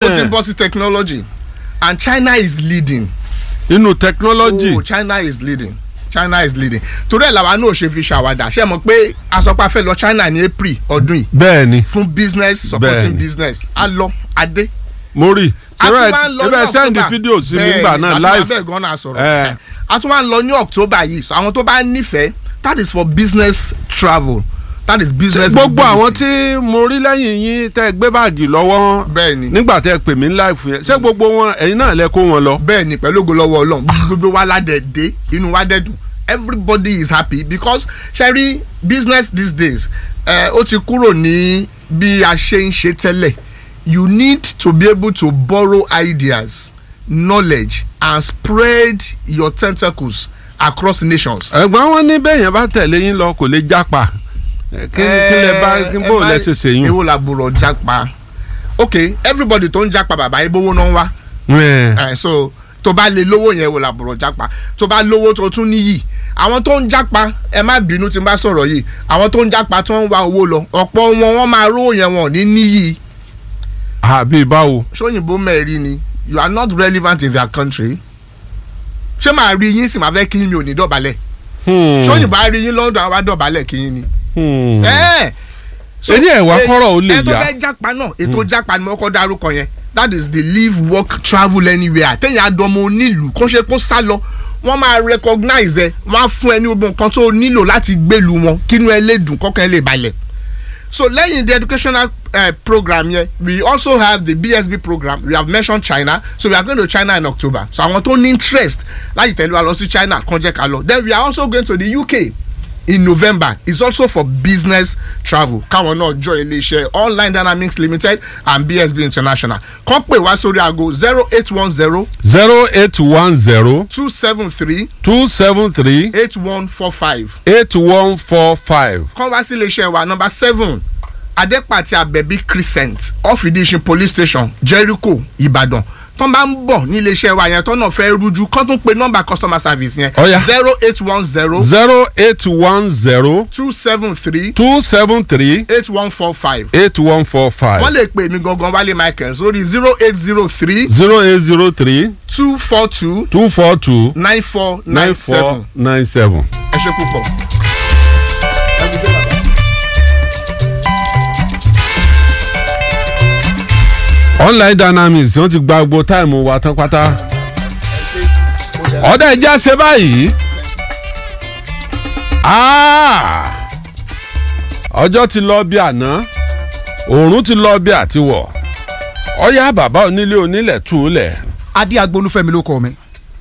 ó ti ń bọ́ sí technology and China is leading. inú technology oh China is leading China is leading torí ẹ̀ làwa náà ṣe fi ṣàwádà ṣe mọ̀ pé asọ́pá fẹ́ lọ China ní April ọdún yìí bẹ́ẹ̀ ni fún business supporting Bẹ́ẹ̀ni. business a lọ adé. mo rí a tún ṣẹbẹ máa ń lọ ní ṣẹbẹ sẹ́ndì October. fídíò sí mi Bẹ́ẹ̀ni, gbà náà a tún live máa bẹ́ẹ̀ gan náà sọ̀rọ̀ Eh. a tún máa ń lọ ní October yìí so àwọn tó bá nífẹ̀ẹ́ that is for business travel that is business gbogbo àwọn mobility. tí mo rí lẹ́yìn yín tẹ́ ẹ gbé báàgì lọ́wọ́ Bẹ́ẹ̀ni. nígbà tẹ́ ẹ pè mí live yẹn ṣé gbogbo wọn ẹ̀yin náà lẹ kó wọn lọ. bẹ́ẹ̀ ni pẹ̀lú ògo lọ́wọ́ ọlọ́run gbogbo wa ládẹ̀ dé inú wa dẹ̀ dùn everybody is happy because ṣẹ́rí business these days eh, ó ti kúrò ní bí a ṣe ń ṣe tẹ́lẹ̀ you need to be able to borrow ideas knowledge and spread your tentacles across nations. ẹ̀gbọ́n wọn ní bẹ́ẹ̀ yẹn bá tẹ̀lé yín lọ kò lè jápa Eh, kí kí lẹ bá kí bó lẹ ṣe ṣe yín. ewo làbúrò jápa ok everybody tó ń jápa bàbá ibówó náà ń wá Eh, ẹ so tó bá lè lówó yẹn wò làbùrọ̀ jápa tó bá lówó tó tún níyì àwọn tó ń jápa ẹ má bínú tí n bá sọ̀rọ̀ yìí àwọn tó ń jápa tó ń wá owó lọ ọ̀pọ̀ wọn wọ́n máa rówó yẹn wọn ní níyì àbí báwo. sóyìnbó mẹ́rin ni you are not relevant in their country ṣé màá rí yín sì máa fẹ́ kí yín mi ò ní dọ̀bálẹ̀ Hmm. sóyìnbó á rí yín London àwa dọ̀bálẹ̀ kí yín ni. Hmm. ẹ so Èyí ẹ̀ wá ẹ- kọ́rọ̀ ó lè ẹ tó yá. fẹ́ jápa náà ètò jápa ni mo kọ́ dárúkọ yẹn that is the live work travel anywhere téèyàn àdọ́mọ onílùú kó ṣe kó sá lọ wọ́n máa recognize ẹ wọ́n á fún ẹ ní gbogbo nǹkan tó o nílò láti gbèlú wọn kínú ẹ lè dùn kọ́kàn ẹ lè balẹ̀ so lẹ́yìn the educational uh, program yẹn we also have the BSB program we have mentioned China so we are going to China in October so àwọn tó ní interest láti tẹ̀lé wa lọ sí China kàn jẹ́ ká lọ then we are also going to the UK in November it's also for business travel káwọn náà jọ iléeṣẹ́ online dynamics limited and BSB international kàn pè wá sórí aago zero eight one zero zero eight one zero two seven three two seven three eight one four five eight one four five. kàn wá sí iléeṣẹ́ wa number seven adepati abẹ́bí crescent off idishin police station Jericho Ìbàdàn tọ́n bá ń bọ̀ ní iléeṣẹ́ wa yẹn tọ́nà fẹ́ rújú kán tún pe nọ́mbà customer service yẹn Ó yá. zero eight one zero zero eight one zero two seven three two seven three eight one four five eight one four wọ́n five lè pè mí gangan Wálé Michael sórí zero eight zero three zero eight zero three two four two two four two nine four nine nine four seven nine seven. ẹ ṣe púpọ̀. online dynamics wọ́n ti gba gbogbo táìmù wa tán pátá. ọ̀dà ìjà ṣe báyìí. Ah! ọjọ́ ti lọ bí àná òòrùn ti lọ bí àtiwọ̀ ọ̀yá bàbá onílé onílẹ̀ tù ú lẹ̀. adé agbolúfẹ́mi ló kọ́ mi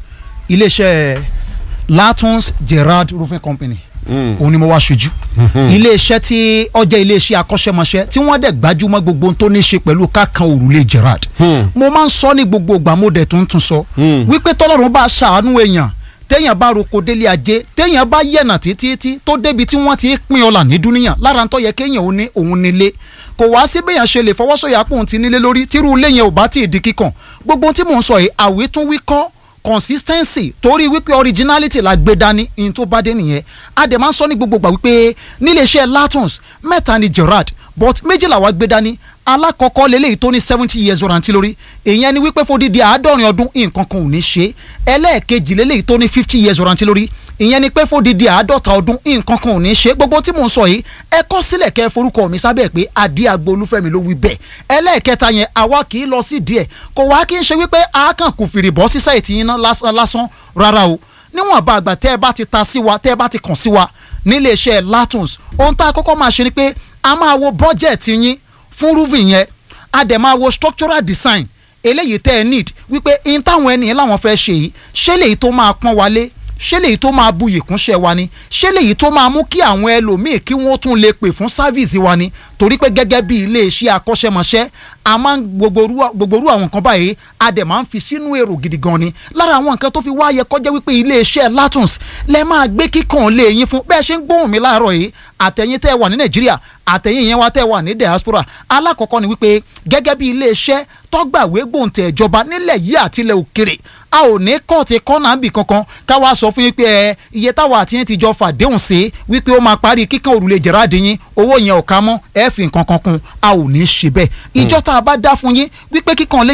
iléeṣẹ́ latons gerard roofing company òun ni mo wá ṣojú iléeṣẹ́ tí ó jẹ́ iléeṣẹ́ akọ́ṣẹ́mọṣẹ́ tí wọ́n dẹ̀ gbajúmọ̀ gbogbo ohun tó ní í ṣe pẹ̀lú kákan òrùlé gerard mo máa ń sọ ní gbogbo ìgbà mo dẹ̀ tún tún sọ wípé tọ́lọ́run bá ṣàánú èèyàn téèyàn bá roko délé ajé téèyàn bá yẹ̀nà títí tó débi tí wọ́n ti pín ọlà ní dúníyàn lára ń tó yẹ kéèyàn ó ní òun nílé kò wá sí béèyàn ṣe lè fọwọ́sọ̀yà pòun ti nílé lórí tírú ilé yẹn ò bá tí ì di kíkàn gbogbo ohun tí mò ń sọ yìí àwítúnwí kọ́ consistency torí wípé originality la gbé dání in tó bá dé nìyẹn a dẹ̀ máa ń sọ ní gbogbo gbà wípé níléeṣẹ́ latons mẹ́ta ni gerard but méjìlá wa gbé dání alákọ̀ọ́kọ́ lélẹ́yìí tó ní seventy years warranty lórí èèyàn ni wípé fódìdí àádọ́rin ọdún nǹkan kan ò ní ṣe ẹlẹ́ẹ̀kejì lélẹ́yìí tó ní fifty years warranty lórí ìyẹn ni pé fódìdí àádọ́ta ọdún nǹkan kan ò ní ṣe gbogbo tí mò ń sọ yìí ẹ kọ sílẹ̀ kẹ́ ẹ forúkọ mi sábẹ́ pé adé agbo olúfẹ́mi ló wí bẹ́ẹ̀ ẹlẹ́ẹ̀kẹta yẹn àwa kì í lọ sí díẹ̀ kò wá kí n ṣe wípé a kàn kò fìrì bọ́ sí sáìtì yín náà lásán lásán rárá o níwọ̀n bá àgbà tẹ́ ẹ bá ti ta sí wa tẹ́ ẹ bá ti kàn sí wa nílé iṣẹ́ latons ohun tá a kọ́kọ́ máa ṣe ni pé a máa wo bọ́jẹ̀tì yín fún roofing yẹn a dẹ̀ máa wo structural design eléyìí tẹ́ ẹ need wípé in táwọn ẹni yẹn láwọn fẹ́ ṣe yìí ṣé lèyí tó máa pọ́n wálé ṣé lèyí tó máa buyì kúnṣẹ́ wa ni ṣé lèyí tó máa mú kí àwọn ẹlòmíì kí wọ́n tún lè pè fún sáfìsì wa ni torí pé gẹ́gẹ́ bí iléeṣẹ́ akọ́ṣẹ́mọṣẹ́ a máa ń gbogbo orú àwọn nǹkan báyìí a dẹ̀ máa ń fi sínú èrò gidi gan ni lára àwọn nǹkan tó fi wáyé kọjá wípé iléeṣẹ́ latons lẹ máa gbé kíkàn lé yín fún bẹ́ẹ̀ ṣe ń gbóhùn mi láàárọ̀ yìí àtẹ̀yìn tẹ́ wà ní nàìjíríà àtẹ̀yìn yẹn wá tẹ́ wà ní diaspora alákọ̀ọ́kọ́ ni wípé gẹ́gẹ́ bí iléeṣẹ́ tọ́gbàwé gbòǹtẹ̀ ìjọba nílẹ̀ yìí àtilẹ̀ òkèrè a ò ní kọ́ọ̀tì kọ́nà bì kankan ká wá sọ fún yín pé ẹ iye táwa àti yín ti jọ fàdéhùn sí wípé ó máa parí kíkan òrùlé jẹ̀ráàdì yín owó yẹn ò ká mọ́ ẹ fi nǹkan kan kún a ò ní ṣe bẹ́ẹ̀ ìjọ tá a bá dá fún yín wípé kíkan lè